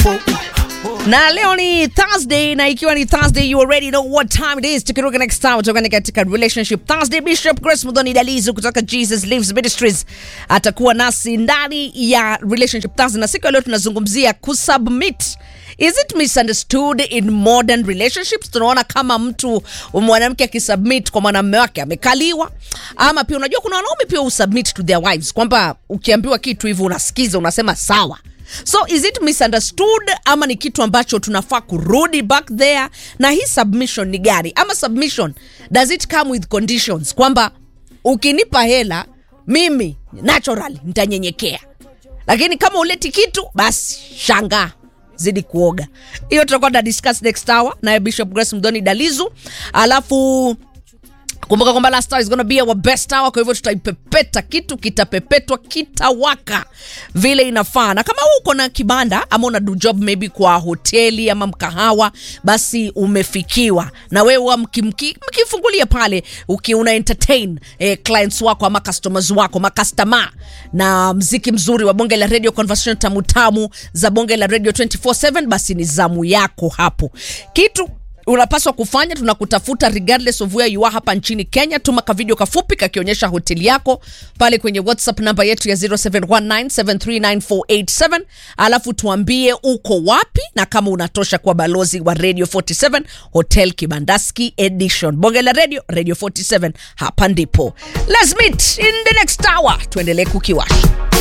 na leo ni thursday na ikiwa ni thursday you already know what time it is tukiruka next time tokani katika relationship thursday bishop grace mudhoni dalizu kutoka jesus lives ministries atakuwa nasi ndani ya relationship thursday na siku ya leo tunazungumzia kusubmit is it misunderstood in modern relationships tunaona kama mtu mwanamke akisubmit kwa mwanamume wake amekaliwa ama pia unajua kuna wanaume pia usubmit to their wives kwamba ukiambiwa kitu hivi unasikiza unasema sawa so is it misunderstood ama ni kitu ambacho tunafaa kurudi back there na hii submission ni gani ama submission does it come with conditions kwamba ukinipa hela mimi natural nitanyenyekea lakini kama uleti kitu basi shangaa zidi kuoga hiyo tutakuwa na discuss next hour naye bishop grace mdoni dalizu alafu kumbuka kwamba last hour is gonna be our best hour kwa hivyo tutaipepeta kitu kitapepetwa kitawaka vile inafaa na kama uko na kibanda ama una do job maybe kwa hoteli ama mkahawa basi umefikiwa na wewe mkimki- mkifungulia pale uki una entertain eh, clients wako ama customers wako makastama na mziki mzuri wa bonge la radio conversation tamu tamu za bonge la radio 247 basi ni zamu yako hapo kitu unapaswa kufanya tunakutafuta regardless of where you are hapa nchini kenya tuma ka video kafupi kakionyesha hoteli yako pale kwenye whatsapp namba yetu ya 0719739487 alafu tuambie uko wapi na kama unatosha kwa balozi wa radio 47 hotel kibandaski edition bonge la radio radio 47 hapa ndipo let's meet in the next hour tuendelee kukiwasha